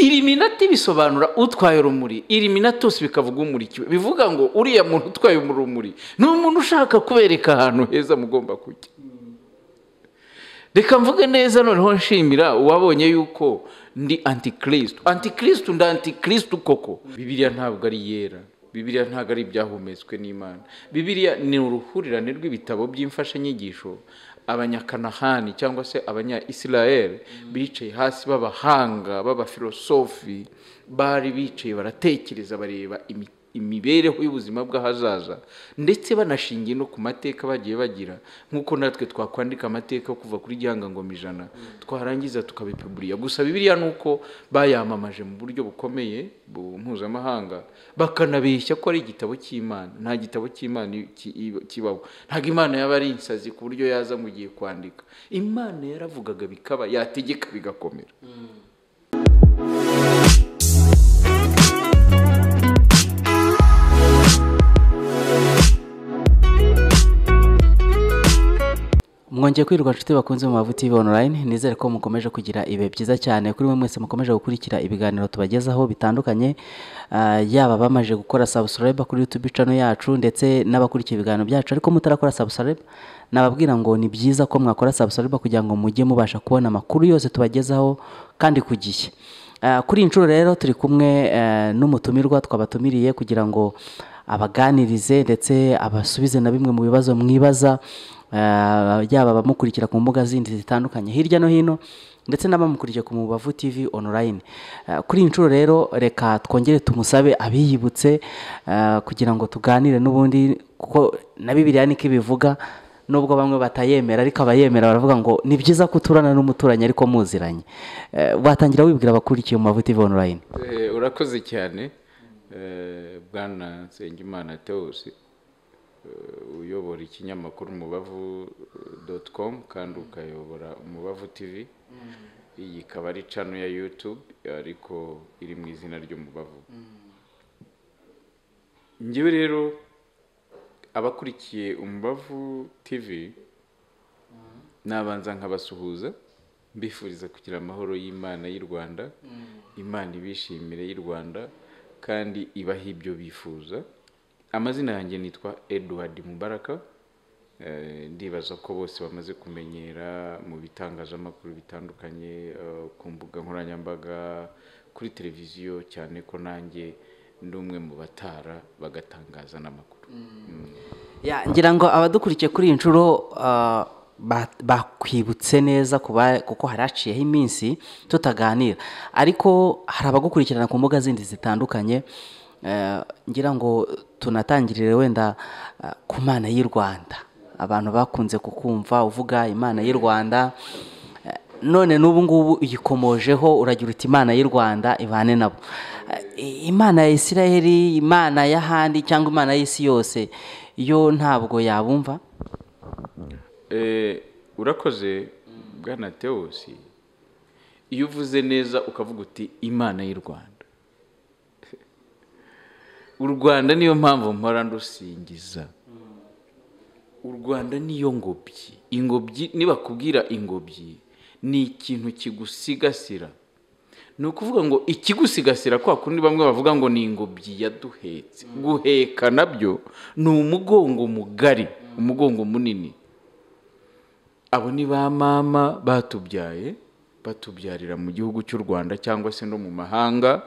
iriminati bisobanura utwaye urumuri iriminatus bikavuga umurikiwe bivuga ngo uriya muntu utwaye urumuri ni umuntu ushaka kubereka ahantu heza mugomba kujya reka mvuge neza noneho nshimira uwabonye yuko ndi antikirisitu antikirisitu ndi antikirisitu koko bibiriya ntabwo ari iyera bibiriya ntabwo ari ibyahumetswe n'imana bibiriya ni uruhurirane rw'ibitabo by'imfashanyigisho abanyakanahani cyangwa se abanya israel bicaye hasi b'abahanga b'abafilosofi bari bicaye baratekereza bareba imiti imibereho y'ubuzima bw'ahazaza ndetse banashingiye no ku mateka bagiye bagira nk'uko natwe twakwandika amateka kuva kuri gihangangoma ijana twarangiza tukabipuburiya gusa bibiriya ni uko bayamamaje mu buryo bukomeye mpuzamahanga bakanabeshya ko ari igitabo cy'imana nta gitabo cy'imana kibaho ntabwo imana yaba ari insazi ku buryo yaza mu gihe kwandika imana yaravugaga bikaba yategeka bigakomera mwongeye kwirirwa inshuti bakunze mu mavuta TV online nizere ko mukomeje kugira ibihe byiza cyane kuri mwe mwese mukomeje gukurikira ibiganiro tubagezaho bitandukanye Ah, yaba abamaze gukora subscribe kuri YouTube channel yacu ndetse n'abakurikiye ibiganiro byacu ariko mutarakora subscribe nababwira ngo ni byiza ko mwakora subscribe kugira ngo mujye mubasha kubona amakuru yose tubagezaho kandi ku gihe Ah, kuri iyi nshuro rero turi kumwe eh, n'umutumirwa twabatumiriye kugira ngo abaganirize ndetse abasubize na bimwe mu bibazo mwibaza ah, yaba abamukurikira ku mbuga zindi zitandukanye hirya no hino ndetse n'abamukurikiye ku mubavu tv online Ah, kuri iyi nshuro rero reka twongere tumusabe abiyibutse ah, kugira ngo tuganire n'ubundi kuko na bibiriya niko ibivuga nubwo bamwe batayemera ariko abayemera baravuga ngo ni byiza ko uturana n'umuturanyi ariko muziranye Eh, watangira wibwira abakurikiye mu mavuta iva online Eh, urakoze cyane Eh, bwana nsengimana tewosi eh, uyobora ikinyamakuru umubavu doti komu kandi ukayobora umubavu tivi iyi ikaba ari cano ya yutube ariko iri mu izina ry'umubavu ngewe rero abakurikiye umubavu tivi nabanza nkabasuhuza mbifuriza kugira amahoro y'imana y'u rwanda imana ibishimire y'u rwanda kandi ibaha ibyo bifuza amazina yanjye nitwa edward mubaraka Eh, ndibaza ko bose bamaze kumenyera mu bitangazamakuru bitandukanye eh, ku mbuga nkoranyambaga kuri televiziyo cyane ko nanjye ndi umwe mu batara bagatangaza n'amakuru Ya, ngira ngo abadukurikiye kuri iyi nshuro ah, ba- bakwibutse neza ku ba- kuko hari haciyeho iminsi tutaganira ariko hari abagukurikirana ku mbuga zindi zitandukanye Eh, ngira ngo tunatangirire wenda ah, ku mana y'u rwanda abantu bakunze kukumva uvuga imana y'u rwanda Eh, none n'ubu ngubu uyikomojeho uragira uti imana y'u rwanda ibane nabo Eh, imana ya isiraheli imana y'ahandi cyangwa imana y'isi yose yo ntabwo yabumva Eh, urakoze bwana tewosi iyo uvuze neza ukavuga uti imana y'u rwanda u rwanda niyo mpamvu mpora ndusingiza u rwanda niyo ngobyi ingobyi nibakubwira ingobyi ni ikintu kigusigasira ni ukuvuga ngo ikigusigasira kwa kundi bamwe bavuga ngo ni ingobyi yaduhetse guheka nabyo ni umugongo mugari umugongo munini abo ni ba mama batubyaye batubyarira mu gihugu cy'u rwanda cyangwa se no mu mahanga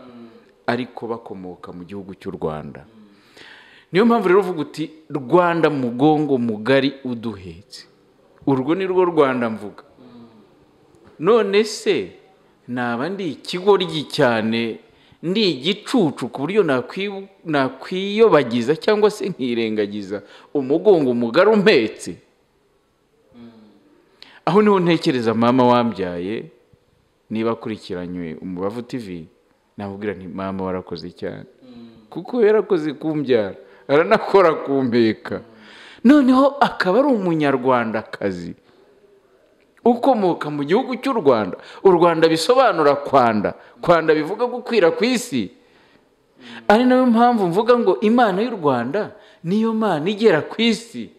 ariko bakomoka mu gihugu cy'u rwanda niyo mpamvu rero uvuga uti rwanda mugongo mugari uduhetse urwo ni rwo rwanda mvuga none se naba ndi ikigoryi cyane ndi igicucu ku buryo nakwi- nakwiyobagiza cyangwa se nkirengagiza umugongo mugari umpetse aho niho ntekereza mama wambyaye niba akurikiranywe umubavu tivi namubwira nti mama warakoze cyane kuko yarakoze kumbyara aranakora kumpeka noneho akaba ari umunyarwandakazi ukomoka mu gihugu cy'u rwanda u rwanda bisobanura kwanda kwanda bivuga gukwira ku isi ari nayo mpamvu mvuga ngo imana y'u rwanda niyo mana igera ku isi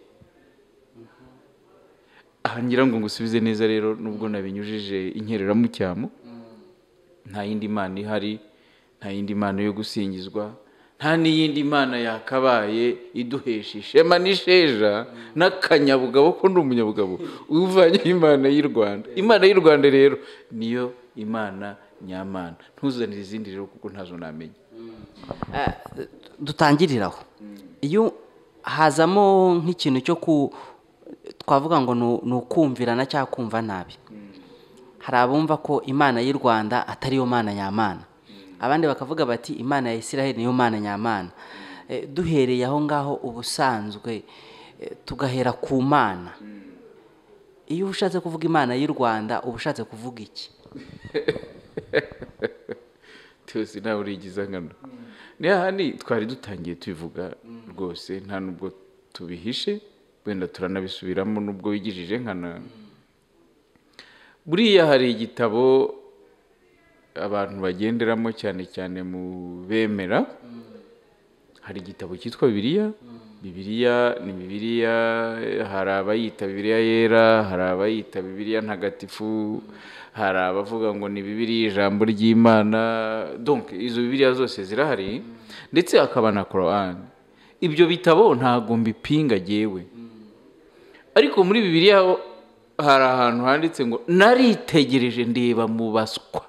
aha ngira ngo ngusubize neza rero nubwo nabinyujije inkereramucyamo nta yindi mana ihari nta yindi mana yo gusingizwa nta n'iyindi mana yakabaye iduhesha ishema n'isheja n'akanyabugabo ko ni umunyabugabo uvanye imana y'u rwanda imana y'u rwanda rero niyo imana nyamana ntuzanire izindi rero kuko ntazo namenya dutangiriraho iyo hazamo nk'ikintu cyo ku twavuga ngo ni ukumvirana cyangwa kumva nabi hari abumva ko imana y'u rwanda atari yo mana nyamana abandi bakavuga bati imana ya israel niyo mana nyamana duhereye aho ngaho ubusanzwe tugahera ku mana iyo uba ushatse kuvuga imana y'u rwanda uba ushatse kuvuga iki twese nawe urigiza nkano niyo hano twari dutangiye tubivuga rwose nta nubwo tubihishe wenda turanabisubiramo nubwo wigijije nkana buriya hari igitabo abantu bagenderamo cyane cyane mu bemera hari igitabo cyitwa bibiriya bibiriya ni bibiriya hari abayita bibiriya yera hari abayita bibiriya ntagatifu hari abavuga ngo ni bibiriya ijambo ry'imana donc izo bibiriya zose zirahari ndetse hakaba na korowani ibyo bitabo ntabwo mbipinga agewe ariko muri bibiriya hari ahantu handitse ngo naritegereje ndeba mu baswa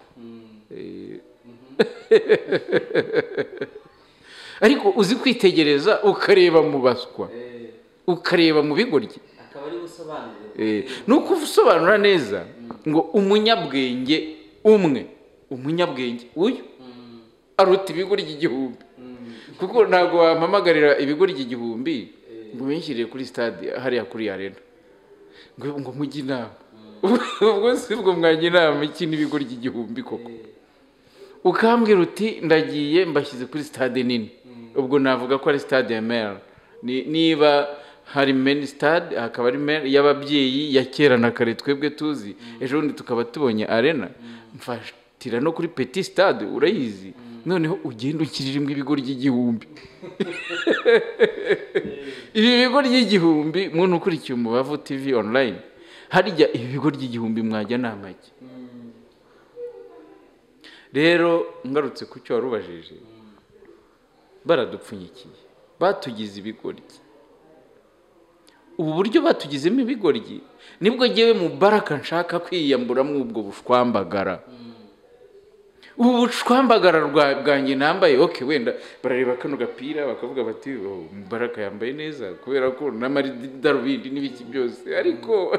ariko uzi kwitegereza ukareba mu baswa ukareba mu bigoryi ni uko usobanura neza ngo umunyabwenge umwe umunyabwenge uyu aruta ibigo ry'igihumbi kuko ntabwo wampamagarira ibigo ry'igihumbi ngo ubishyirire kuri sitade hariya kuri arena ngo mujye inama ubwo si bwo mwajya inama iki n'ibigo ry'igihumbi koko ukambwira uti ndagiye mbashyize kuri sitade nini ubwo navuga ko ari sitade ya mera niba hari meni sitade hakaba ari meri y'ababyeyi ya kera na kare twebwe tuzi ejo bundi tukaba tubonye arena mfatira no kuri peti sitade urayizi noneho ugenda ukiririmo ibigo ry'igihumbi ibi bigo ry'igihumbi muntu ukurikiye umubavu tivi online harya ibi bigo ry'igihumbi mwajya ni amagi rero ngarutse ku cyo wari ubajije baradupfunyikiye batugize ibigoryi ubu buryo batugizemo ibigoryi nibwo ngewe mu baraka nshaka kwiyamburamo ubwo bushwambagara ubu bushwambagara bwanjye nambaye oke wenda barareba kano gapira bakavuga bati baraka yambaye neza kubera ko n'amadarubindi n'ibiki byose ariko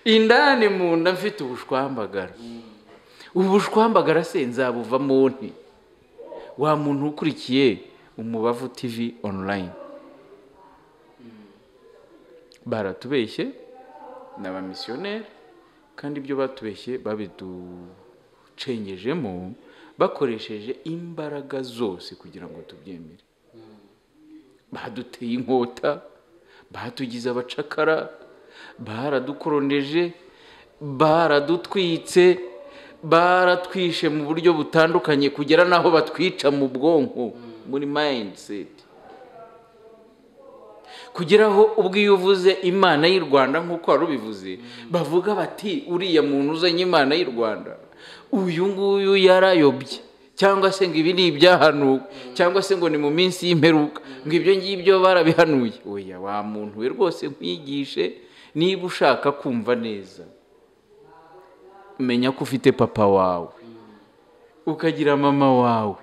indani mu nda mfite ubushwambagara ubu bushwambagara se nzabuvamo nti wa muntu ukurikiye umubavu tivi online baratubeshye ni abamisiyoneri kandi ibyo batubeshye babidu ducengejemo bakoresheje imbaraga zose kugira ngo tubyemere baduteye inkota batugize abacakara baradukoroneje baradutwitse baratwishe mu buryo butandukanye kugera n'aho batwica mu bwonko muri mayindiseti kugeraho ubwo iyo uvuze imana y'u rwanda nk'uko wari ubivuze bavuga bati uriya muntu uzanye imana y'u rwanda uyu nguyu yarayobye cyangwa se ngo ibi ni ibyahanuwe cyangwa se ngo ni mu minsi y'imperuka ngo ibyo ngibyo barabihanuye oya wa muntu we rwose nkwigishe niba ushaka kumva neza menya ko ufite papa wawe ukagira mama wawe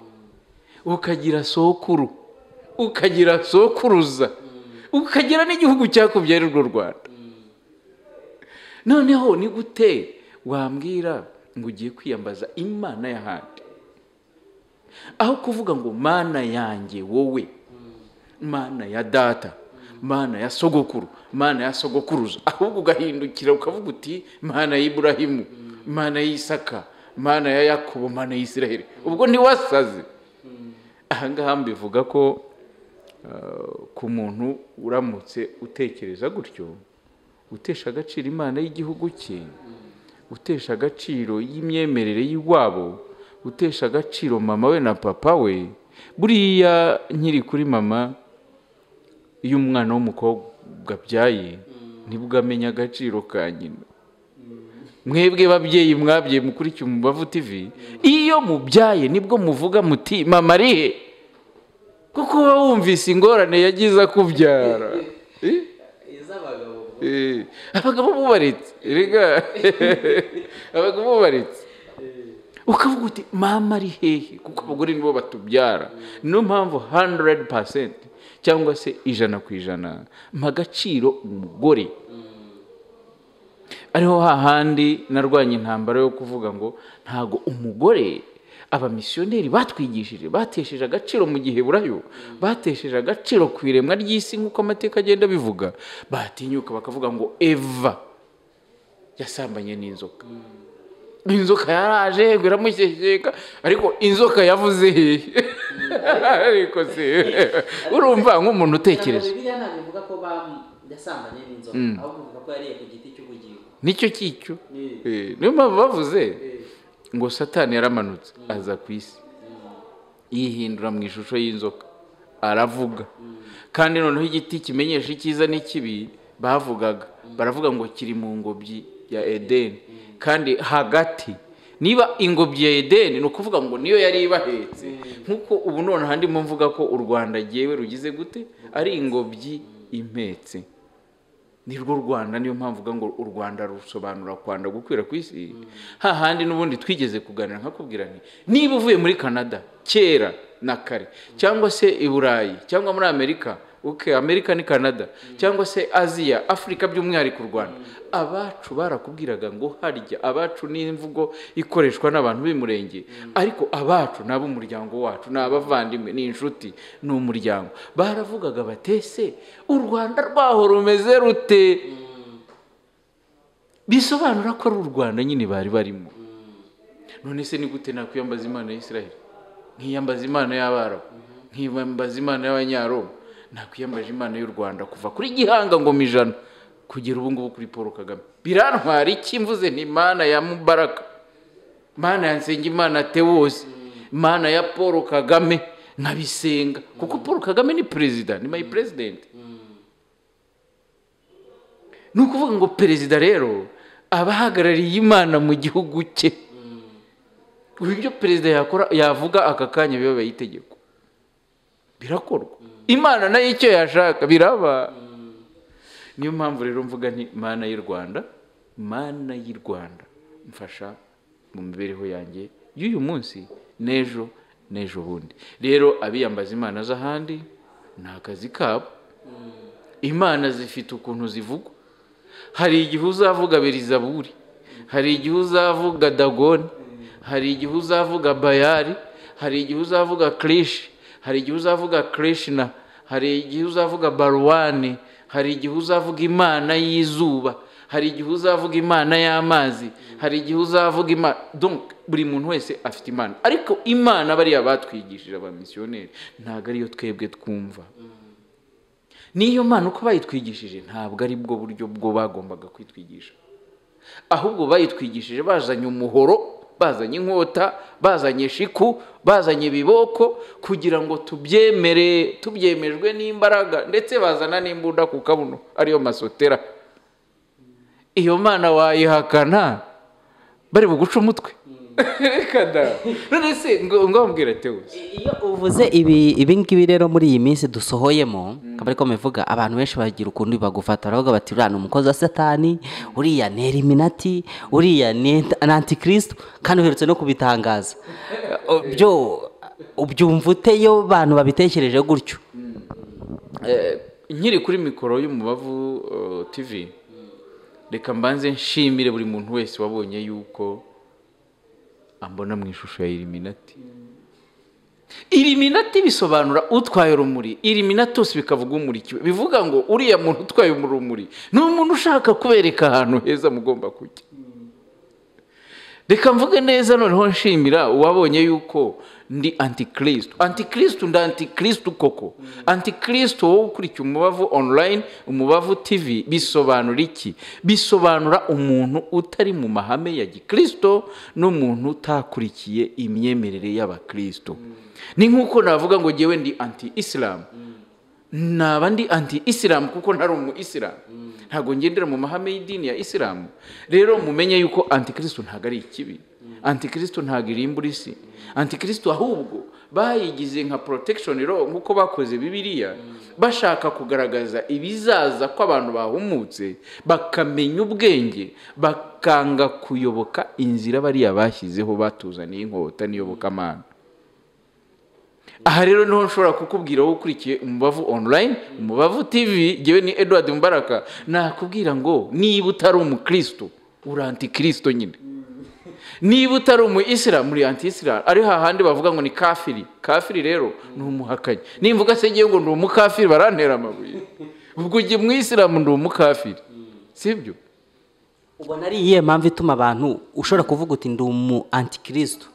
ukagira sokuru ukagira sokuruza ukagira n'igihugu cyakubyaye urwo rwanda noneho ni gute wambwira ngo ugiye kwiyambaza imana y'ahandi aho kuvuga ngo mana yanjye wowe mana ya data mana ya sogokuru mana ya sogokuruza ahubwo ugahindukira ukavuga uti mana y'iburahimu mana y'isaka mana ya yakobo mana y'isirahire ubwo ntiwasaze ahangaha mbivuga ko ku muntu uramutse utekereza gutyo utesha agaciro imana y'igihugu cye utesha agaciro y'imyemerere y'iwabo utesha agaciro mama we na papa we buriya nkiri kuri mama iyo umwana w'umukobwa abyaye nibwo amenya agaciro ka nyina mwebwe babyeyi mwabye mukurikiye umubavu tivi iyo mubyaye nibwo muvuga muti mama arihe kuko uba wumvise ingorane yagize akubyara abagabo bubaritse rega abagabo bubaritse ukavuga uti mama ari hehe kuko abagore nibo batubyara niyo mpamvu handeredi pasenti cyangwa se ijana ku ijana mpa agaciro umugore ariho hahandi narwanya intambara yo kuvuga ngo ntago umugore abamisiyoneri batwigishije batesheje agaciro mu gihe burayo batesheje agaciro ku iremwa ry'isi nk'uko amateka agenda abivuga batinyuka bakavuga ngo eva yasambanye n'inzoka inzoka yaraje yego iramushyeshyeka ariko inzoka yavuze hehe ariko se urumva nk'umuntu utekereza nicyo cyicyo niyo mpamvu bavuze ngo satani yaramanutse aza ku isi yihindura mu ishusho y'inzoka aravuga kandi noneho igiti kimenyesha icyiza n'ikibi bavugaga baravuga ngo kiri mu ngobyi ya edeni kandi hagati niba ingobyi ya edeni ni ukuvuga ngo niyo yari ibahetse nk'uko ubu noneho handimo mvuga ko u rwanda agiyewe rugize gute ari ingobyi impetse ni rwo rwanda niyo mpamvu uvuga ngo u rwanda rusobanura kwanda gukwira ku isi hahandi n'ubundi twigeze kuganira nkakubwira ni niba uvuye muri canada kera na kare cyangwa se i burayi cyangwa muri amerika uke amerika ni canada cyangwa se aziya afurika by'umwihariko u rwanda abacu barakubwiraga ngo harya abacu ni imvugo ikoreshwa n'abantu b'umurenge ariko abacu ni ab'umuryango wacu ni abavandimwe ni inshuti ni umuryango baravugaga batese u rwanda rwaho rumeze rute bisobanura ko ari u rwanda nyine bari barimo none se ni gute nakwiyambaza imana ya israel nkiyambaza imana y'abarabu nkiyambaza imana y'abanyaroma nakwiyambaje imana y'u rwanda kuva kuri gihanga ngo ijana kugera ubu ngubu kuri paul kagame birantwara iki mvuze ni imana ya mubaraka imana ya nsengimana tewose imana ya paul kagame nkabisenga kuko paul kagame ni perezida ni mayi perezidenti ni ukuvuga ngo perezida rero aba ahagarariye imana mu gihugu cye ibyo perezida yakora yavuga aka kanya biba itegeko birakorwa imana nayo icyo yashaka biraba niyo mpamvu rero mvuga nti mana y'u rwanda mana y'u rwanda mfasha mu mibereho yanjye y'uyu munsi n'ejo n'ejo bundi rero abiyambaza imana z'ahandi ni akazi kabo imana zifite ukuntu zivugwa hari igihe uzavuga berizaburi hari igihe uzavuga dagoni hari igihe uzavuga bayari hari igihe uzavuga kirishi hari igihe uzavuga kirishina hari igihe uzavuga baruwani hari igihe uzavuga imana y'izuba hari igihe uzavuga imana y'amazi hari igihe uzavuga imana buri muntu wese afite imana ariko imana bariya batwigishije abamisiyoneri ntabwo ariyo twebwe twumva n'iyo mana uko bayitwigishije ntabwo ari bwo buryo bwo bagombaga kwitwigisha ahubwo bayitwigishije bazanye umuhoro bazanye inkota bazanye shiku bazanye ibiboko kugira ngo tubyemere tubyemejwe n'imbaraga ndetse bazana n'imbunda ku kabuno ariyo masotera iyo mana wayihakana bari buguca umutwe none se ngo wambwira tewe iyo uvuze ibi ngibi rero muri iyi minsi dusohoyemo akaba ariko bivuga abantu benshi bagira ukuntu bagufata baravuga bati uriya ni umukozi wa satani uriya ni eliminati uriya ni antikirisitu kandi uherutse no kubitangaza byo ubyumva uteyo bantu babitekereje gutyo nkiri kuri mikoro y'umubavu tivi reka mbanze nshimire buri muntu wese wabonye yuko ambona mu ishusho ya iriminati iriminati bisobanura utwaye urumuri iriminati yose bikavuga umurikiwe bivuga ngo uriya muntu utwaye urumuri ni umuntu ushaka kubereka ahantu heza mugomba kujya reka mvuge neza noneho nshimira uwabonye yuko ndi antikirisitu antikirisitu ndi antikirisitu koko antikirisitu wowe ukurikiye umubavu online umubavu tv bisobanura iki bisobanura umuntu utari mu mahame ya gikristo n'umuntu utakurikiye imyemerere y'abakristo ni nk'uko navuga ngo ngewe ndi anti isilamu naba ndi anti isilamu kuko ntari umu isilamu ntabwo ngendera mu mahame y'idini ya isilamu rero mumenye yuko antikristo ntabwo ari ikibi antikristo ntabwo irimbura isi antikristo ahubwo bayigize nka protection law nk'uko bakoze bibiliya bashaka kugaragaza ibizaza ko abantu bahumutse bakamenya ubwenge bakanga kuyoboka inzira bariya bashyizeho batuzaniye inkota n'iyobokamana aha rero niho nshobora kukubwira wowe ukurikiye umubavu online umubavu tv ngewe ni edward Mbaraka nakubwira ngo niba utari umukristo uri antikristo nyine niba utari umu isilamu uri anti isilamu ari hahandi bavuga ngo ni kafiri kafiri rero ni umuhakanyi nimvuga se ngewe ngo ni umukafiri barantera amabuye ubwo ujye mu isilamu ni umukafiri sibyo ubona ari iyihe mpamvu ituma abantu ushobora kuvuga uti ndi umu antikristo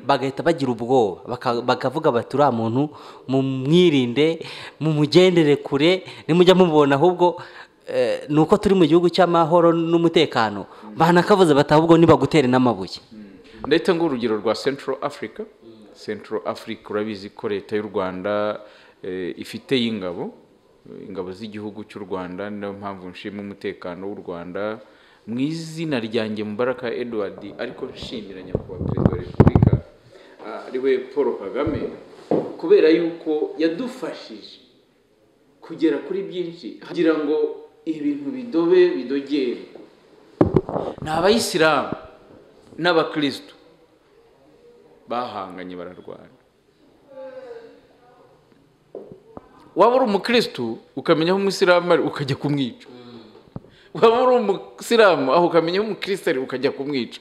bagahita bagira ubwoba baka- bakavuga bati uriya muntu mumwirinde mumugendere kure nimujya mumubona ahubwo eh, ni uko turi mu gihugu cy'amahoro n'umutekano banakavuze bati ahubwo nibagutera n'amabuye ndahita ngo urugero rwa central africa central africa urabizi ko leta y'u rwanda eh, ifiteyo ingabo eh, ingabo z'igihugu cy'u rwanda ni nayo mpamvu nshima umutekano w'u rwanda mu izina ryanjye mubaraka edward ariko nshimira nyakubahwa perezida wa repubulika ah, ari we paul kagame kubera yuko yadufashije kugera kuri byinshi kugira ngo ibintu bidobe bidogere ni abayisilamu n'abakirisitu bahanganye bararwana waba uri umukirisitu ukamenya aho umusilamu ari ukajya kumwica waba uri umusilamu aho ukamenya aho umukirisitu ari ukajya kumwica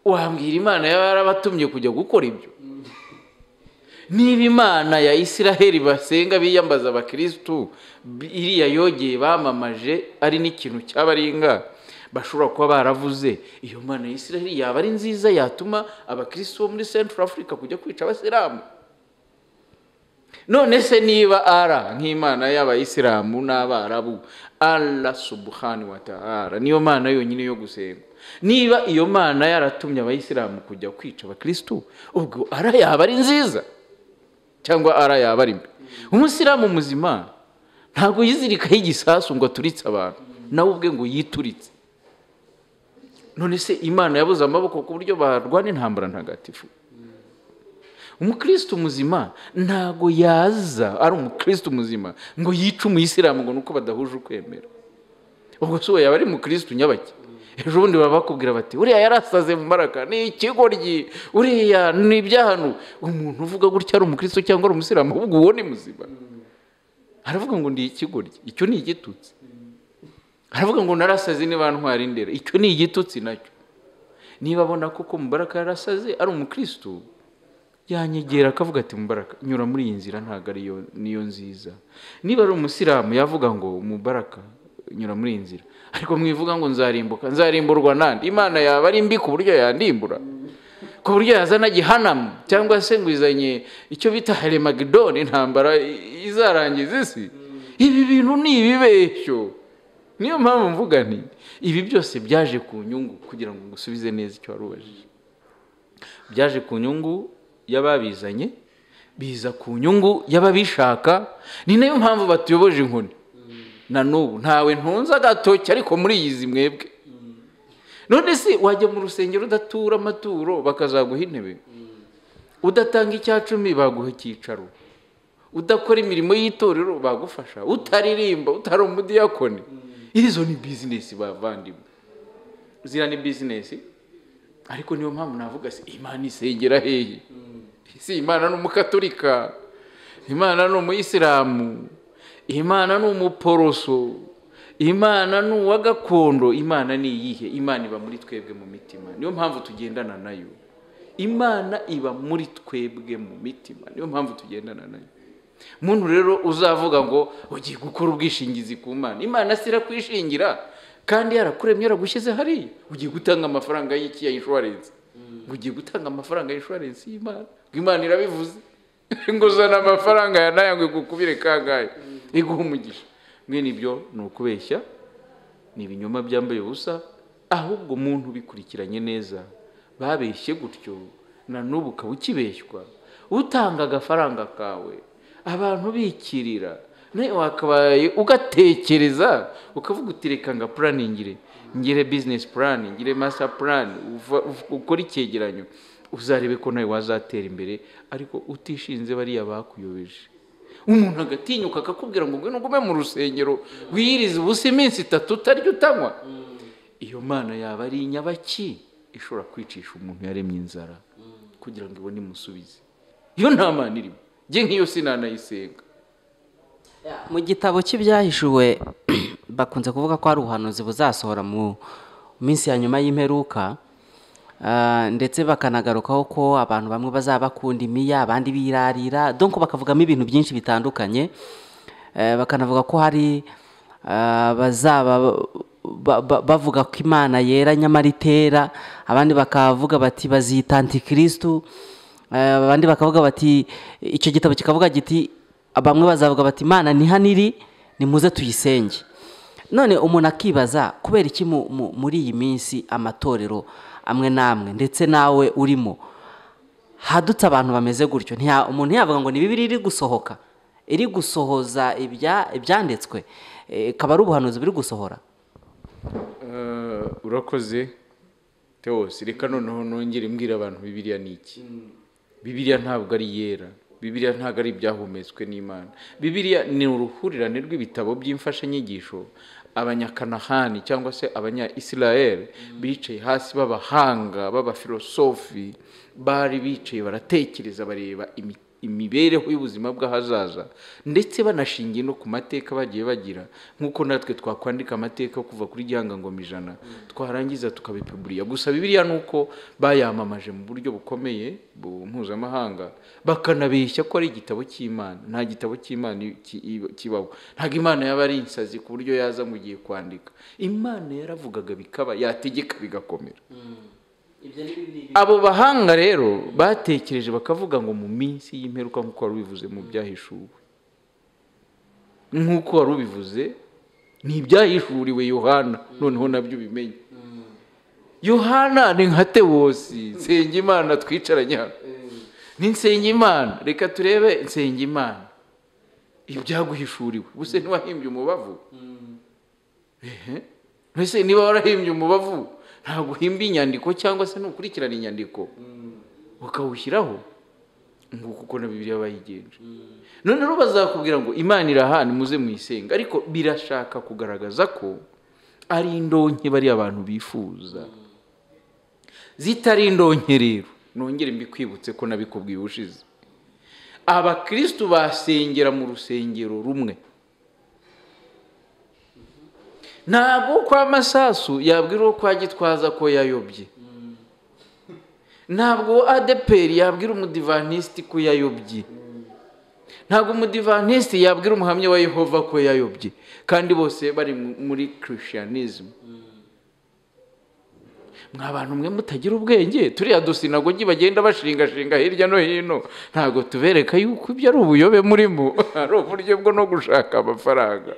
wambwira imana yaba yarabatumye kujya gukora ibyo niba imana ya isiraheli basenga biyambaza abakirisitu bi- iriya yogeye bamamaje ari n'ikintu cy'abaringa bashobora kuba baravuze iyo mana ya isiraheli yaba ari nziza yatuma abakirisitu bo muri central africa kujya kwica abasilamu none se niba ara nk'imana y'abayisilamu n'abarabu ara subuhani wa ta'ala niyo mana yonyine yo gusenga niba iyo mana yaratumye abayisilamu kujya kwica abakirisitu ubwo ara yaba ari nziza cyangwa ara yaba ari mbi umusilamu muzima ntabwo yizirikaho igisasu ngo aturitse abantu nawe ubwe ngo yituritse none se imana yabuze amaboko ku buryo barwana intambara ntagatifu umukristo muzima ntabwo yaza ari umukristo muzima ngo yice umuyisilamu ngo ni uko badahuje ukwemera ubwo si uwo yaba ari mukristo nyabake ejo bundi baba bakubwira bati uriya yarasaze mu maraka ni ikigoryi uriya ni ibyahano umuntu uvuga gutya ari umukristo cyangwa ari umusilamu ahubwo uwo ni muzima aravuga ngo ndi ikigoryi icyo ni igitutsi aravuga ngo narasaze niba ntwara indera icyo ni igitutsi nacyo niba abona koko mubaraka yarasaze ari umukristo yanyegera akavuga ati mubaraka nyura muri iyi nzira ntabwo ariyo niyo nziza niba ari umusilamu yavuga ngo mubaraka nyura muri iyi nzira ariko mwivuga ngo nzarimbuka nzarimburwa nande imana yaba ari mbi ku buryo yandimbura ku buryo yazana gihanamu cyangwa se ngo izanye icyo bita harimagidoni intambara i- izarangiza isi ibi bintu ni ibibeshyo niyo mpamvu mvuga nti ibi byose byaje ku nyungu kugira ngo ngusubize neza icyo wari ubajije byaje ku nyungu y'ababizanye biza ku nyungu y'ababishaka ni nayo mpamvu batuyoboje inkoni na n'ubu ntawe ntunze agatoki ariko muriyizi mwebwe none se wajya mu rusengero udatura amaturo bakazaguha intebe udatanga icya cumi baguha icyicaro udakora imirimo y'itorero bagufasha utaririmba utari umudiyakoni izo ni bizinesi bavandimwe ziriya ni bizinesi ariko niyo mpamvu navuga se imana isengera hehe si imana ni umukatorika imana ni umuyisilamu imana ni umuporoso imana ni uwa gakondo imana ni iyihe imana iba muri twebwe mu mitima niyo mpamvu tugendana nayo imana iba muri twebwe mu mitima niyo mpamvu tugendana nayo muntu rero uzavuga ngo ugiye gukora ubwishingizi ku mana imana si irakwishingira kandi yarakuremye yaragushyize hariya ugiye gutanga amafaranga y'iki ya inshuwarensi ngo ugiye gutanga amafaranga ya inshuwarensi y'imana ngo imana irabivuze ngo uzana amafaranga ya naya ngo igukubire kangahe iguhe umugisha mwene ibyo ni ukubeshya ni ibinyoma byambaye ubusa ahubwo umuntu ubikurikiranye neza babeshye gutyo na n'ubu ukaba ukibeshywa utanga agafaranga kawe abantu bikirira nawe wakabaye ugatekereza ukavuga uti reka nga puraningire ngire bizinesi purani ngire masa purani ukore icyegeranyo uzarebe ko nawe wazatera imbere ariko utishinze bariya bakuyobeje umuntu agatinyuka akakubwira ngo ngwino ugume mu rusengero wiyirize ubusa iminsi itatu utarya utanywa iyo mana yaba ari inyabaki ishobora kwicisha umuntu yaremye inzara kugira ngo ibone imusubize iyo nta mana irimo njye nk'iyo sinanayisenga mu gitabo cy'ibyahishuwe bakunze kuvuga ko hari ubuhanuzi buzasohora mu minsi ya nyuma y'imperuka Ah, ndetse bakanagarukaho ko abantu bamwe bazaba bakunda imiya abandi birarira donko bakavugamo ibintu byinshi bitandukanye Eh, bakanavuga ko hari ah, bazaba ba- ba- bavuga ko imana yera nyamara itera abandi bakavuga bati bazita antikirisitu Eh, abandi bakavuga bati icyo gitabo kikavuga giti bamwe bazavuga bati imana ni hano iri nimuze tuyisenge none umuntu akibaza kubera iki mu- mu- muri iyi minsi amatorero amwe n'amwe ndetse nawe urimo hadutse abantu bameze gutyo ntiya umuntu yavuga ngo ni bibiri iri gusohoka iri gusohoza ibya- ibyanditswe Eh, ikaba ari ubuhanuzi buri gusohora Eh, urakoze tewosi reka noneho nongere mbwira abantu bibiriya ni iki bibiriya ntabwo ari iyera bibiriya ntabwo ari ibyahumetswe n'imana bibiriya ni uruhurirane rw'ibitabo by'imfashanyigisho abanyakanahani cyangwa se abanya israel bicaye hasi b'abahanga b'abafilosofi bari bicaye baratekereza bareba imi- imibereho y'ubuzima bw'ahazaza ndetse banashingiye no ku mateka bagiye bagira nk'uko natwe twakwandika amateka yo kuva kuri gihangangoma ijana twarangiza tukabipuburiya gusa bibiriya ni uko bayamamaje mu buryo bukomeye bu- mpuzamahanga bakanabeshya ko ari igitabo cy'imana nta gitabo cy'imana i- ki- i- kibaho ntabwo imana yaba ari insazi ku buryo yaza mu gihe kwandika imana yaravugaga bikaba yategeka bigakomera abo bahanga rero batekereje bakavuga ngo mu minsi y'imperuka nk'uko wari ubivuze mu byahishuwe nk'uko wari ubivuze ni ibyahishuriwe yohana noneho nabyo ubimenye yohana ni nka tewosi nsengimana twicaranye hano ni nsengimana reka turebe nsengimana ibyaguhishuriwe ubuse ntiwahimbye umubavu Ehe. mbese niba warahimbye umubavu ntabwo uhimba inyandiko cyangwa se ntukurikirana inyandiko ukawushyiraho nguko uko na bibiriya bayigenje none rero bazakubwira ngo imana irahana muze muyisenga ariko birashaka kugaragaza ko ari indonke bariya abantu bifuza zitari indonke rero nongere mbikwibutse ko nabikubwiye ubushize abakirisitu basengera mu rusengero rumwe ntabwo kwa masasu yabwira uwo kwa gitwaza ko yayobye ntabwo adeperi yabwira umudivantisiti ko yayobye ntabwo umudivantisiti yabwira umuhamya wa yehova ko yayobye kandi bose bari mu- muri kirishiyanizimu mwa bantu mwe mutagira ubwenge turiya dusinagogi bagenda bashingashinga hirya no hino ntabwo tubereka yuko ibyo ari ubuyobe murimo ari uburyo bwo no gushaka amafaranga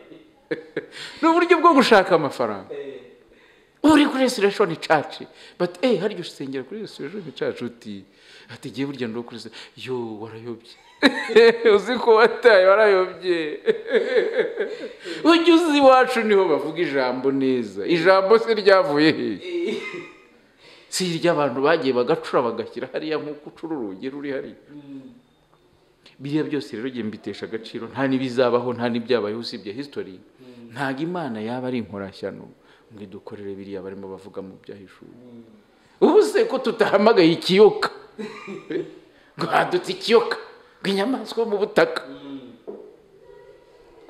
ni uburyo bwo gushaka amafaranga uri kuri resureshoni caci bati eee harya usengera kuri resureshoni caci uti ati igihe burya ndi uwo kuri resureshoni yo warayobye uzi ko wataye warayobye ujya uzi iwacu niho bavuga ijambo neza ijambo se ryavuye hehe si iry'abantu bagiye bagacura bagashyira hariya nk'uko ucura urugi ruri hariya biriya byose rero jye mbitesha agaciro nta n'ibizabaho nta n'ibyabayeho usibye history ntabwo imana yaba ari inkorashyano ngo idukorere biriya barimo bavuga mu byahishuwe ubu se ko tutahamagaye ikiyoka ngo hadutse ikiyoka ngo inyamaswa yo mu butaka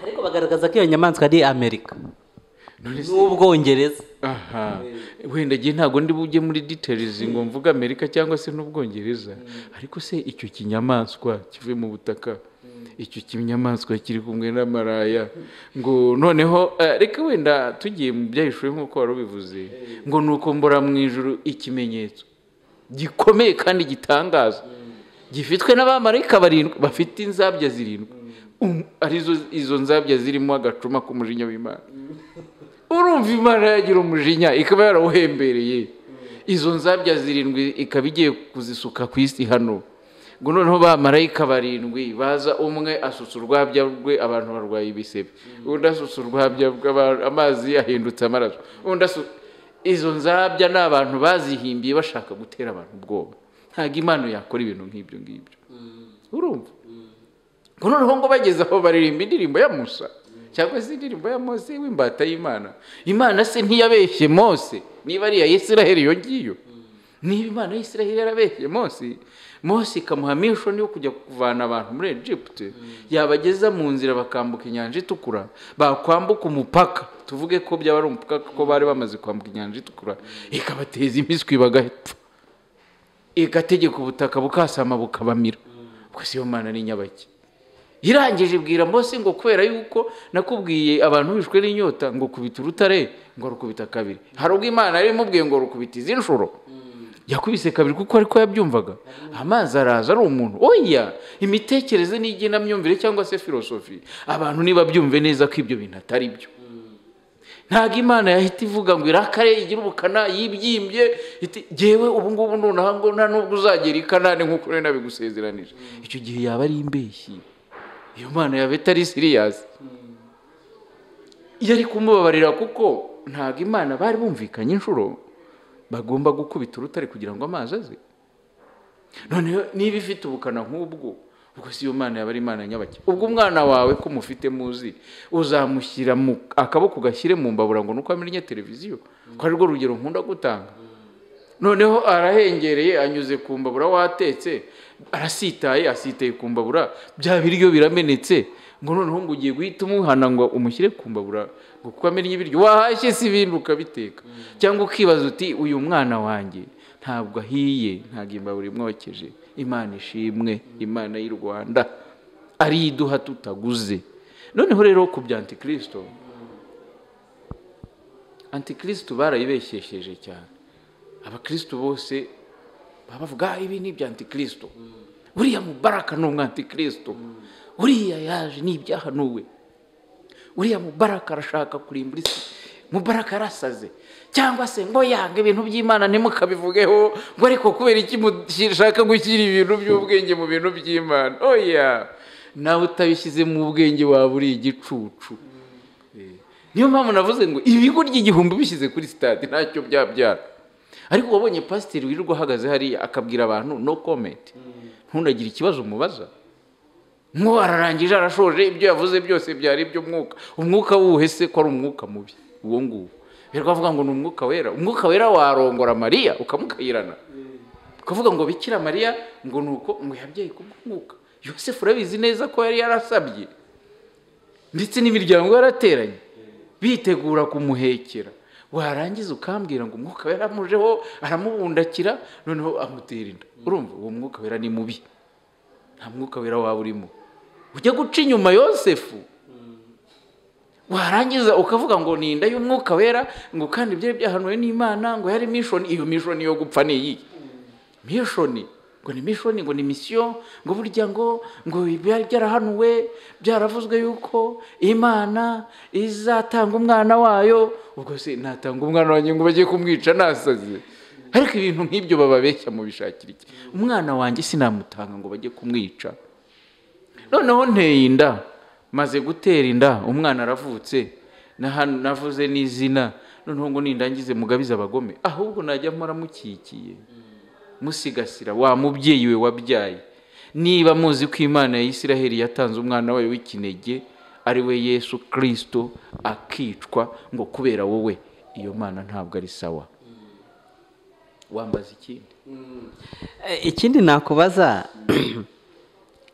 ariko bagaragaza ko iyo nyamaswa ari amerika none se n'ubwongereza aha wenda gihe ntabwo ndi bujye muri details ngo mvuge amerika cyangwa se n'ubwongereza ariko se icyo kinyamaswa kivuye mu butaka icyo kinyamaswa kiri kumwe n'amaraya ngo noneho eh, reka wenda tugiye mu byahishuwe nk'uko wari ubivuze ngo ni uko mbora mu ijuru ikimenyetso gikomeye kandi gitangaza gifitwe n'abamarayika barindwi bafite inzabya zirindwi Um, arizo izo nzabya zirimo agacuma k'umujinya w'imana urumva imana yagira umujinya ikaba yarawuhembereye izo nzabya zirindwi ikaba igiye kuzisuka ku isi hano ngo noneho bamarayika barindwi baza umwe asutsa urwabya rwe abantu barwaye ibisebe undi asutsa urwabya rwe aba- amazi yahindutse amaraso undi asu- izo nzabya ni abantu bazihimbiye bashaka gutera abantu ubwoba ntabwo impano yakora ibintu nk'ibyo ngibyo urumva ngo noneho ngo bageze aho baririmba indirimbo ya musa cyangwa se indirimbo ya mose w'imbata y'imana imana se ntiyabeshye mose niba ari iya isiraheli iyo ngiyo niba imana y'isiraheli yarabeshye mose mose ikamuha mishoni yo kujya kuvana abantu muri egiputa yabageza mu nzira bakambuka inyanja itukura bakwambuka umupaka tuvuge ko byaba ari umupaka ko bari bamaze kwambuka inyanja itukura ikabateza imiswi bagapfa igategeka ubutaka bukasama bukabamira ubwo si yo mana ni nyabaki irangije ibwira mose ngo kubera yuko nakubwiye abantu bishwe n'inyota ngo kubita urutare ngo rukubita kabiri hari ubwo imana yari imubwiye ngo rukubita izi nshuro yakubise kabiri kuko ariko yabyumvaga amazi araza ari umuntu oya imitekerereze n'igenamyumvire cyangwa se filosofi abantu ntibabyumve neza ko ibyo bintu atari byo ntabwo imana yahita ivuga ngo irakare igire ubukana yibyimbye iti ngewe ubu ngubu nonaha ngo nta n'ubwo uzagera i kanani nk'uko nari nabigusezeranije icyo gihe yaba ari imbeshyi iyo mana yaba itari siriyasi iyo ari kumubabarira kuko ntabwo imana bari bumvikanye inshuro bagomba gukubita urutare kugira ngo amazi aze noneho niba ifite ubukana nk'ubwo ubwo si yo mana yaba ari imana nyabake ubwo umwana wawe ko umufite muzi uzamushyira mu akaboko ugashyire mu mbabura ngo nuko amennye televiziyo ko ari rwo rugero nkunda gutanga noneho arahengereye anyuze ku mbabura watetse arasitaye asitaye ku mbabura bya biryo biramenetse ngo noneho ngo ugiye guhita umuhana ngo umushyire ku mbabura ngo kuko amennye ibiryo wahashye si ibindi ukabiteka cyangwa ukibaza uti uyu mwana wanjye ntabwo ahiye ntabwo imbabura imwokeje imana ishimwe imana y'u rwanda ariyo iduha tutaguze noneho rero ku bya antikirisito antikirisito barayibeshyesheje cyane abakristo bose baba bavuga "Ah, ibi ni ibya antikirisito uriya mubaraka ni umwantikirisito uriya yaje ni ibyahanuwe uriya mubaraka arashaka kurimbura isi mubaraka arasaze cyangwa se ngo yanga ibintu by'imana ntimukabivugeho ngo ariko kubera iki mushaka gushyira ibintu by'ubwenge mu bintu by'imana oya nawe utabishyize mu bwenge waba uri igicucu niyo mpamvu navuze ngo ibigo ry'igihumbi bishyize kuri sitade ntacyo byabyara ariko wabonye pasiteri wirirwa ahagaze hariya akabwira abantu no komenti ntundagire ikibazo umubaza nk'uwo ararangije arashoje ibyo yavuze byose byari iby'umwuka umwuka wuhe se ko ari umwuka mubi uwo nguwo birirwa avuga ngo ni umwuka wera umwuka wera warongora mariya ukamukayirana ukavuga ngo bikira mariya ngo ni uko ngo yabyaye kubw'umwuka yosefu urabizi neza ko yari yarasabye ndetse n'imiryango yarateranye bitegura kumuhekera warangiza ukambwira ngo umwuka wera aramujeho aramubundakira noneho amutera inda urumva uwo mwuka wera ni mubi nta mwuka wera waba urimo ujya guca inyuma yosefu warangiza ukavuga ngo ni inda y'umwuka wera ngo kandi byari byahanuwe n'imana ngo yari mishoni iyo mishoni yo gupfa ni iyi mishoni ngo ni mishoni ngo ni misiyo ngo burya ngo ngo byari byarahanuwe byaravuzwe yuko imana izatanga umwana wayo ubwo se natanga umwana wanjye ngo bajye kumwica nasaze ariko ibintu nk'ibyo bababeshya mu bishakira iki umwana wanjye sinamutanga ngo bajye kumwica noneho nteye inda maze gutera inda umwana aravutse naha- navuze n'izina noneho ngo nindangize mugabize abagome ahubwo najya mpora mukikiye musigasira wa mubyeyi we wabyaye niba muzi ko imana ya isiraheli yatanze umwana wayo w'ikinege ari we yesu kirisito akicwa ngo kubera wowe iyo mana ntabwo ari sawa wambaza ikindi Eh, ikindi nakubaza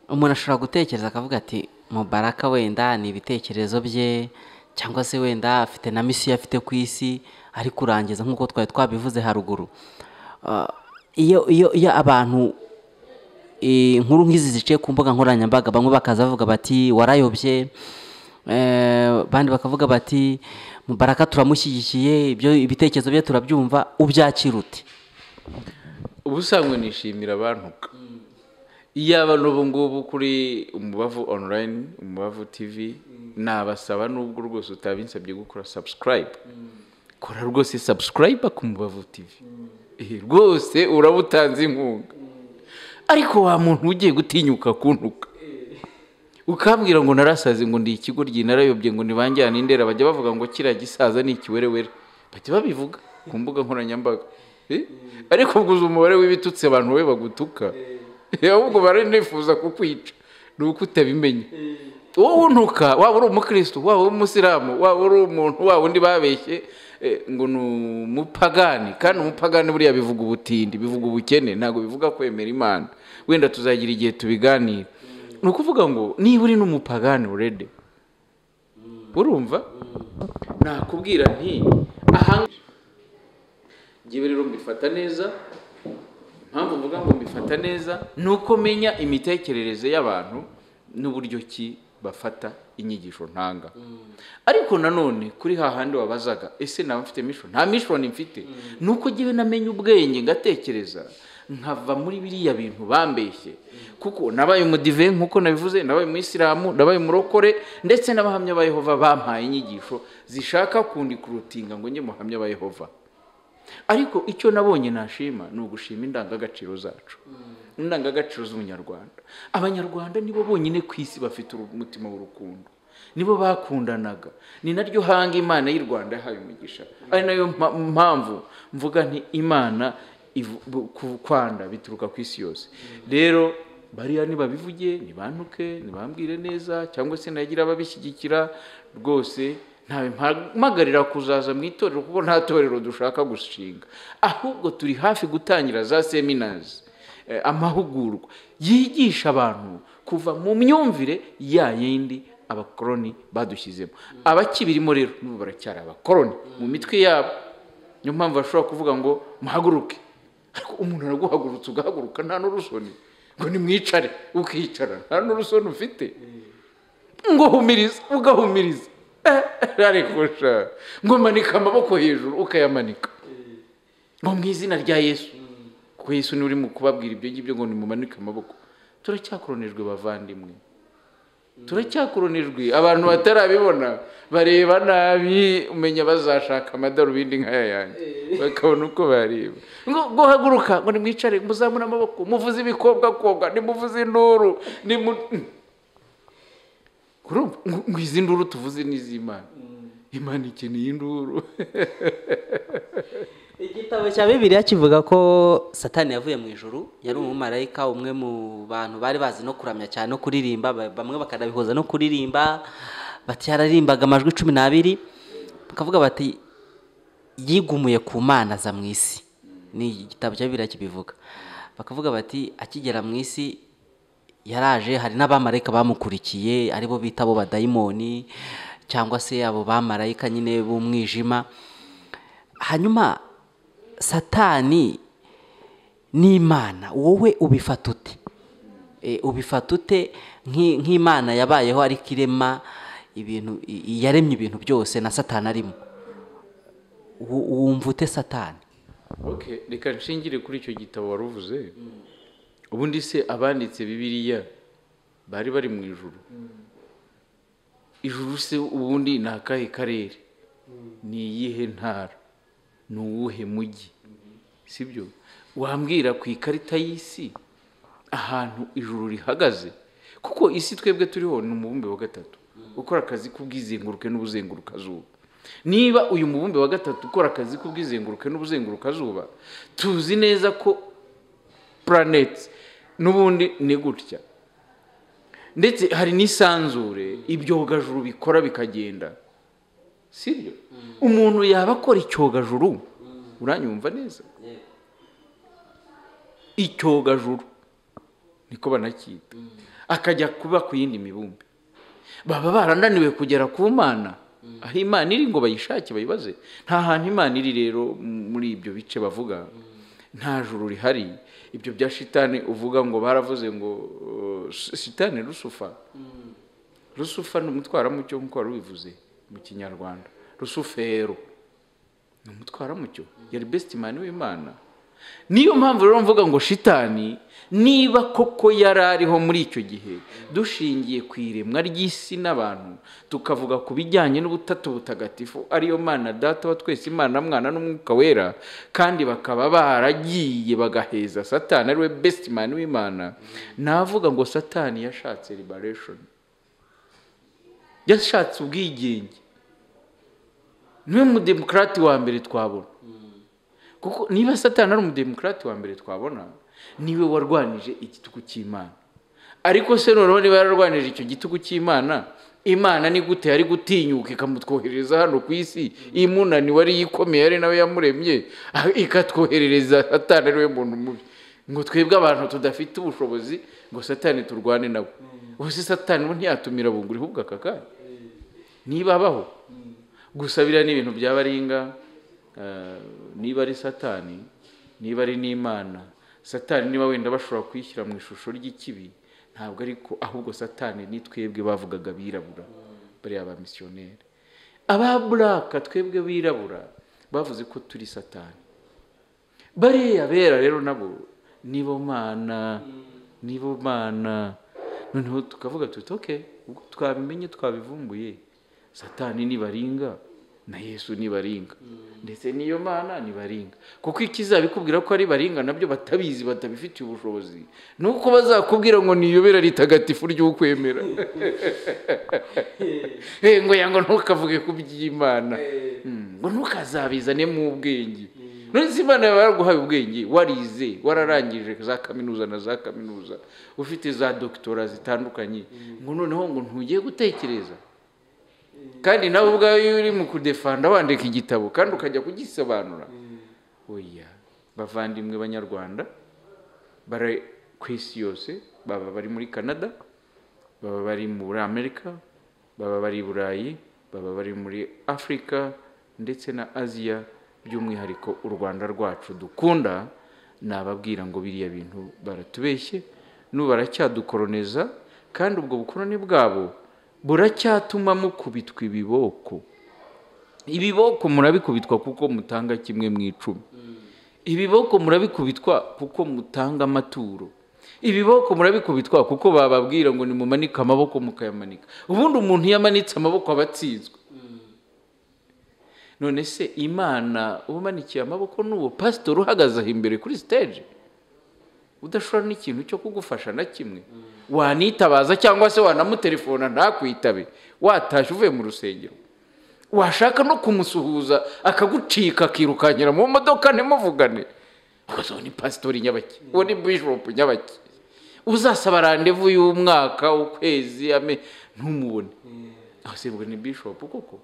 umuntu ashobora gutekereza akavuga ati mubaraka wenda ni ibitekerezo bye cyangwa se wenda afite na misiyo afite ku isi ari kurangiza nk'uko twari twabivuze haruguru Ah, iyo iyo iyo abantu eh, inkuru nk'izi ziciye ku mbuga nkoranyambaga bamwe bakaza bavuga bati warayobye eh, abandi bakavuga bati mubaraka turamushyigikiye ibyo ibitekerezo bye turabyumva ubyakira ute ubusanzwe nishimira abantuka iyo abantu ubu ngubu kuri umubavu onurayini umubavu tivi nabasaba nubwo rwose utabinsabye gukora sabusikarayibu kora rwose sabusikarayiba ku mubavu tivi Eh, rwose uraba utanze inkunga ariko wa muntu ugiye gutinyuka kuntuka ukambwira ngo narasaze ngo ndi ikigo ry'i narayobye ngo ntibanjyane indera bajya bavuga ngo kiriya gisaza ni ikiwerewere bajya babivuga ku mbuga nkoranyambaga Eh? ariko ubwo uzi umubare w'ibitutsi abantu we bagutuka ahubwo baranifuza kukwica ni uko utabimenye wowe untuka waba uri umukristo waba uri umusilamu waba uri umuntu waba undi babeshye eh, ngo ni umupagani kandi umupagani buriya bivuga ubutindi bivuga ubukene ntabwo bivuga kwemera imana wenda tuzagira igihe tubiganira ni ukuvuga ngo niba uri n'umupagani urede urumva nakubwira nti ahangaha njyewe rero mbifata neza impamvu mvuga ngo mbifata neza ni uko menya imitekerereze y'abantu n'uburyo ki bafata inyigisho ntanga ariko nanone kuri hahandi wabazaga ese naba mfite misho nta mishoni mfite ni uko njyewe namenya ubwenge ngatekereza nkava muri biriya bintu bambeshye kuko nabaye umudive nk'uko nabivuze nabaye umuyisilamu nabaye umurokore ndetse n'abahamya ba yehova bampaye inyigisho zishaka kundi kurutinga ngo njye muhamya ba yehova ariko icyo nabonye nashima ni ugushima indangagaciro zacu indangagaciro z'umunyarwanda abanyarwanda nibo bonyine ku isi bafite umutima w'urukundo nibo bakundanaga ni naryo hanga imana y'u rwanda yahaye umugisha ari nayo mpa- mpamvu mvuga nti imana ivu- bu- ku- kwanda bituruka ku isi yose rero bariya nibabivuge nibantuke nibambwire neza cyangwa se nagira ababishyigikira rwose ntabimpamagarira kuzaza mu itorero kuko nta torero dushaka gushinga ahubwo turi hafi gutangira za seminazi eh, amahugurwa yigisha abantu kuva mu myumvire ya yindi abakoroni badushyizemo abakibirimo rero n'ubu baracyari abakoroni mu mitwe yabo niyo mpamvu bashobora kuvuga ngo muhaguruke ariko umuntu araguhagurutse ugahaguruka nta n'urusoni ngo nimwicare ukicara nta n'urusoni ufite ngo humiriza ugahumiriza ariko sha ngo manika amaboko hejuru ukayamanika ngo mu izina rya yesu kuko yesu niwe urimo kubabwira ibyo ngibyo ngo nimumanike amaboko turacyakoronijwe bavandimwe turacyakoronijwe abantu batarabibona bareba nabi umenya bazashaka amadarubindi nk'aya yanjye bakabona uko bareba ngo ngo haguruka ngo nimwicare muzamure amaboko muvuze ibikobwakobwa nimuvuze induru nimu urumva ngo ngo izi nduru tuvuze ni iz'imana imana ikeneye induru igitabo cya bibiliya kivuga ko satani yavuye mu ijuru yari umumarayika umwe mu bantu bari bazi no kuramya cyane no kuririmba ba- bamwe bakanabihuza no kuririmba bati yararimbaga amajwi cumi n'abiri bakavuga bati yigumuye ku mana aza mu isi ni igitabo cya bibiliya kibivuga bakavuga bati akigera mu isi yaraje hari n'abamarayika bamukurikiye aribo bita abo badayimoni cyangwa se abo bamarayika nyine b'umwijima hanyuma satani n'imana wowe ubifata ute E, ubifata ute nk'i- nk'imana yabayeho ariko irema ibintu i- yaremye ibintu byose na satani arimo Wu- wumva ute satani okay reka nshingire kuri icyo gitabo wari uvuze ubundi se abanditse bibiliya bari bari mu ijuru ijuru se ubundi ni akahe karere ni iyihe ntara ni uwuhe mujyi sibyo wambwira ku ikarita y'isi ahantu ijuru rihagaze kuko isi twebwe turiho ni umubumbe wa gatatu ukora akazi k'ubwizenguruke n'ubuzengurukazuba niba uyu mubumbe wa gatatu ukora akazi k'ubwizenguruke n'ubuzengurukazuba tuzi neza ko puraneti n'ubundi ni gutya ndetse hari n'isanzure ibyogajuru bikora bikagenda sibyo umuntu yaba akora icyogajuru uranyumva neza icyogajuru niko banacyita akajya kuba ku yindi mibumbe baba barananiwe kugera ku mana aho imana iri ngo bayishake bayibaze nta hantu imana iri rero m- muri ibyo bice bavuga nta juru rihari ibyo bya shitani uvuga ngo baravuze ngo uh, sh- shitani rusufa rusufa ni umutwaramucyo nk'uko wari ubivuze mu kinyarwanda rusufero ni umutwaramucyo yari besiti mani w'imana niyo mpamvu rero mvuga ngo shitani niba koko yari ariho muri icyo gihe dushingiye ku iremwa ry'isi n'abantu tukavuga ku bijyanye n'ubutatu butagatifu ariyo mana data wa twese imana mwana n'umwuka wera kandi bakaba baragiye bagaheza satani ariwe besiti mani w'imana navuga ngo satani yashatse ribareshoni yashatse ubwigenge niwe mudemokarati wa mbere twabona kuko niba satani ari umudemokarati wa mbere twabona niwe warwanije igitugu cy'imana ariko se noneho niba yararwanije icyo gitugu cy'imana imana ni gute yari gutinyuka ikamutwohereza hano ku isi imunani wari yikomeye ari nawe yamuremye ikatwoherereza satani ariwe muntu mubi ngo twebwe abantu tudafite ubushobozi ngo satani turwane nawe ubuse satani we ntiyatumira bunguri ahubwo aka kanya niba abaho gusabira ni ibintu byaba ari ingahe niba ari satani niba ari n'imana satani niba wenda bashobora kuyishyira mu ishusho ry'ikibi ntabwo ariko ahubwo satani ni twebwe bavugaga birabura bariya ba misiyoneri aba buraka twebwe birabura bavuze ko turi satani bariya bera rero nabo nibo mana nibo mana noneho tukavuga tuti oke ubwo twabimenye twabivumbuye satani nibaringa na yesu nibaringa ndetse n'iyo mana nibaringa kuko ikizabikubwira ko ari baringa nabyo batabizi batabifitiye ubushobozi ni uko bazakubwira ngo niyobera ritagatifu ry'ukwemera ngo yango ntukavuge ku by'imana ngo ntukazabizane mu ubwenge nonese imana yawe yaraguhaye ubwenge warize wararangije za kaminuza na za kaminuza ufite za dogitora zitandukanye ngo noneho ngo ntugeye gutekereza kandi nawe ubwawe iyo uri mu kudefanda wandika igitabo kandi ukajya kugisobanura oya bavandimwe banyarwanda bari ku isi yose baba bari muri canada baba bari muri amerika baba bari i burayi baba bari muri afurika ndetse na aziya by'umwihariko u rwanda rwacu dukunda nababwira ngo biriya bintu baratubeshye n'ubu baracyadukoroneza kandi ubwo bukoroni bwabo buracyatuma mukubitwa ibiboko ibiboko murabikubitwa kuko mutanga kimwe mu icumi ibiboko murabikubitwa kuko mutanga amaturo ibiboko murabikubitwa kuko bababwira ngo nimumanike amaboko mukayamanika ubundi umuntu iyo amanitse amaboko aba atsinzwe none se imana umanikiye amaboko n'uwo pasitori uhagaze aho imbere kuri siteje udashobora n'ikintu cyo kugufasha na kimwe wanitabaza cyangwa se wanamutelefona ntakwitabe watashye uvuye mu rusengero washaka no kumusuhuza akagucika akirukanyira mu modoka ntimuvugane uwo ni pasitori nyabaki uwo ni bishopu nyabaki uzasaba randevu y'umwaka ukwezi ntumubone aho ni bishopu koko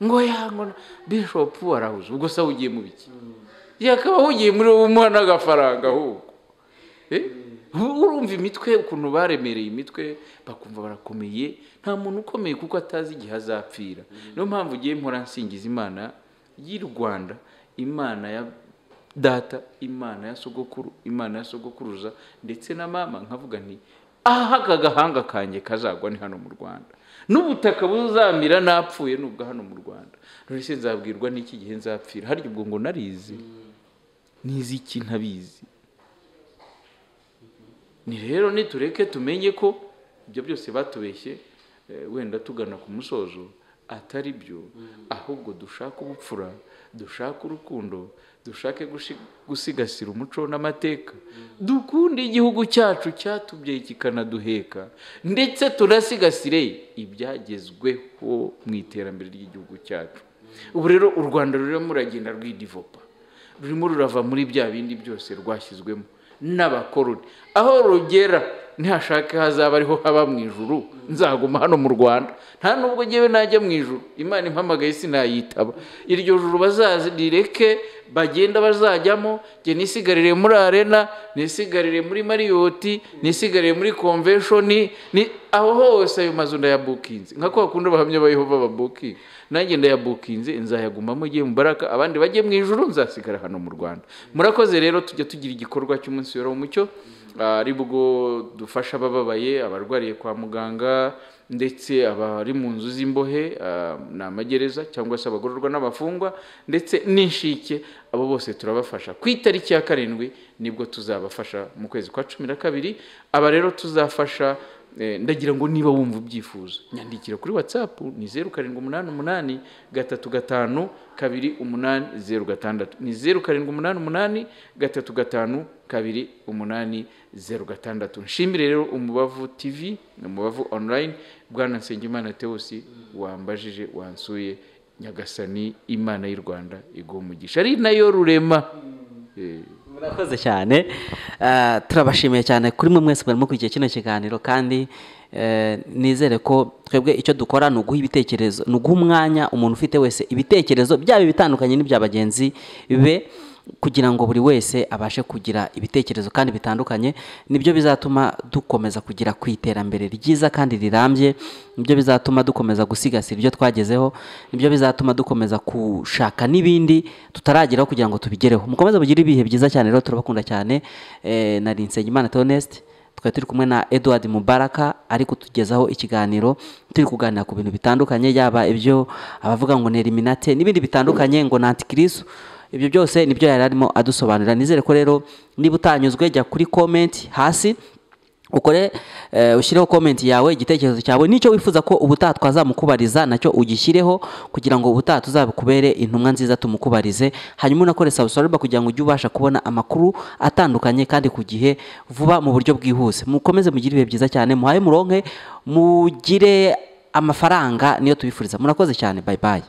ngo yangwa bishopu warahuze ubwo se ugiye mu biki yakaba ahugiye muri uwo umuha n'agafaranga ahubwo urumva imitwe ukuntu baremereye imitwe bakumva barakomeye nta muntu ukomeye kuko atazi igihe azapfira niyo mpamvu ugiye mpora nsingiza imana y'u rwanda imana ya data imana ya sogokuru imana ya sogokuruza ndetse na mama nkavuga nti aha agahanga kanjye kazagwa ni hano mu rwanda n'ubutaka buzamira napfuye nubwo hano mu rwanda rero nzabwirwa n'iki gihe nzapfira harya ubwo ngo narizi n'iziki ntabizi ni rero nitureke tumenye ko ibyo byose batubeshye wenda tugana ku musozo atari byo ahubwo dushake ubupfura dushake urukundo dushake gusigasira umuco n'amateka dukunde igihugu cyacu cyatubyaye kikanaduheka ndetse tunasigasire ibyagezweho mu iterambere ry'igihugu cyacu ubu rero u rwanda rurimo muragenda rwidivopa rurimo rurava muri bya bindi byose rwashyizwemo n'abakoroni aho rugera ntihashake hazaba ariho haba mu ijuru nzaguma hano mu rwanda nta nubwo ngewe najya mu ijuru imana impamagaye sinayitaba iryo juru bazarireke bagenda bazajyamo njye nisigarire muri arena nisigarire muri mariyoti nisigarire muri konveshoni aho hose ayo mazu ndayabukinze nka ko bakunda abahamya ba yehova babukinga nanjye ndayabukinze nzayagumamo ugiye mu baraka abandi bajye mu ijuru nzasigara hano mu rwanda murakoze rero tujya tugira igikorwa cy'umunsi wera w'umucyo ari bwo dufasha abababaye abarwariye kwa muganga ndetse abari mu nzu z'imbohe ni amagereza cyangwa se abagororwa n'abafungwa ndetse n'inshike abo bose turabafasha ku itariki ya karindwi nibwo tuzabafasha mu kwezi kwa cumi na kabiri aba rero tuzafasha ndagira ngo niba wumva ubyifuza nyandikira kuri watsapu ni zeru karindwi umunani umunani gatatu gatanu kabiri umunani zeru gatandatu ni zeru karindwi umunani umunani gatatu gatanu kabiri umunani zeru gatandatu nshimire rero umubavu tivi umubavu onurayini bwana nsengimana tewosi wambajije wansuye nyagasani imana y'u rwanda umugisha ari nayo rurema murakoze cyane turabashimiye cyane kuri mwe mwese mwari mukurikiye kino kiganiro kandi nizere ko twebwe icyo dukora ni uguha ibitekerezo ni uguha umwanya umuntu ufite wese ibitekerezo byaba ibitandukanye n'ibya bagenzi be kugira ngo buri wese abashe kugira ibitekerezo kandi bitandukanye nibyo bizatuma dukomeza kugera ku iterambere ryiza kandi rirambye nibyo bizatuma dukomeza gusigasira ibyo twagezeho nibyo bizatuma dukomeza gushaka n'ibindi tutarageraho kugira ngo tubigereho mukomeze mugire ibihe byiza cyane rero turabakunda cyane na rinsengimana tonesite twari turi kumwe na eduard mubaraka ari kutugezaho ikiganiro turi kuganira ku bintu bitandukanye yaba ibyo abavuga ngo ni eliminate n'ibindi bitandukanye ngo ni antikirisu ibyo byose nibyo yari arimo adusobanurira nizere ko rero niba utanyuzwe jya kuri komenti hasi ukore ushyireho komenti yawe igitekerezo cyawe n'icyo wifuza ko ubutaha twazamukubariza nacyo ugishyireho kugira ngo ubutaha tuzabikubere intumwa nziza tumukubarize hanyuma unakore sabusorerwa kugira ngo ujye ubasha kubona amakuru atandukanye kandi ku gihe vuba mu buryo bwihuse mukomeze mugire ibihe byiza cyane muhaye muronke mugire amafaranga niyo tubifuriza murakoze cyane bayi bayi